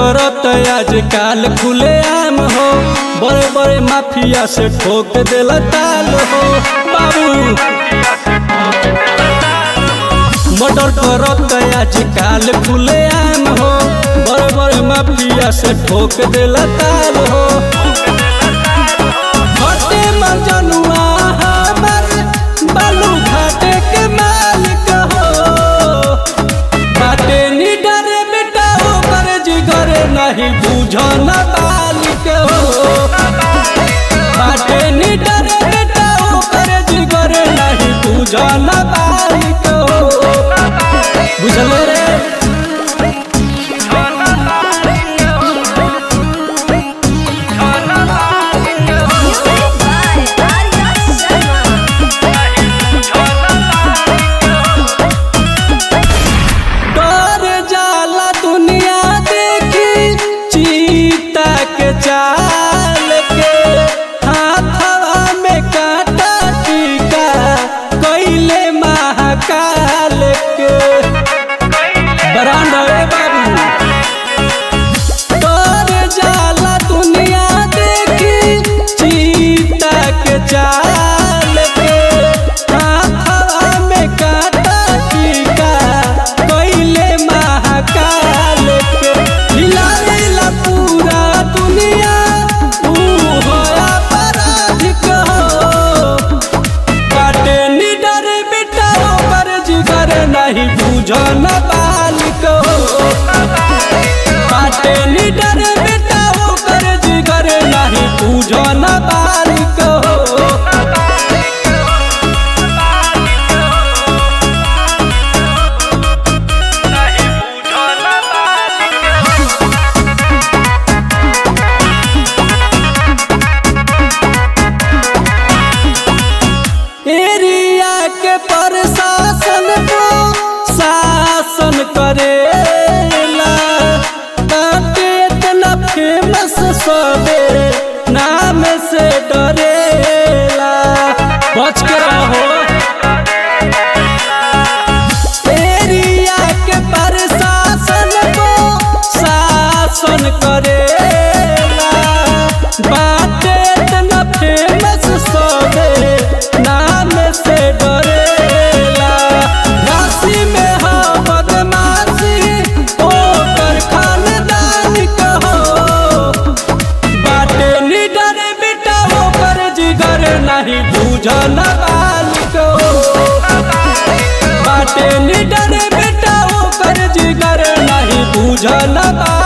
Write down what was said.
करत आज काल खुले आम हो बड़े बड़े माफिया से ठोक दिल ताल हो बाबू मर्डर करत आज काल खुले आम हो बड़े बड़े माफिया से ठोक दिल ताल हो हटे मजनुआ हमर बालू घाटे के मालिक हो बाटे निडर बेटा ओकर जिगर नहीं बुझन बालिक हो बाटे निडर बेटा ओकर जिगर नहीं बुझन बालिक हो बुझल रे Music by Arya Sharma. डर जाला दुनिया देखी चीता के चाल के हाथवा में कांटा टीका कैले महाकाल के बरांड रे बाबू डर जाला दुनिया देखी चीता के चाल के हाथवा में कांटा टीका कैले महाकाल के हिलावेला पूरा दुनिया ऊ होया पराधिक हो काटे निडर बेटा ओकर जिगर नहीं बुझन बालिक हो काटे निडर बेटा ओकर जिगर नहीं बुझन बालिक हो एरिया के प्रशासन को शासन करेला बाटे इतना फेमस सबे नाम से डरेला बच के रहो एरिया के प्रशासन को शासन करेला बाटे इतना फेमस सबे नाम से डरेला राशि में हो बदमाशी ओकर खानदान कहो बाटे निडर बेटा ओकर जिगर नहीं बुझन बालिक हो बाटे निडर बेटा ओकर जिगर नहीं बुझन बालिक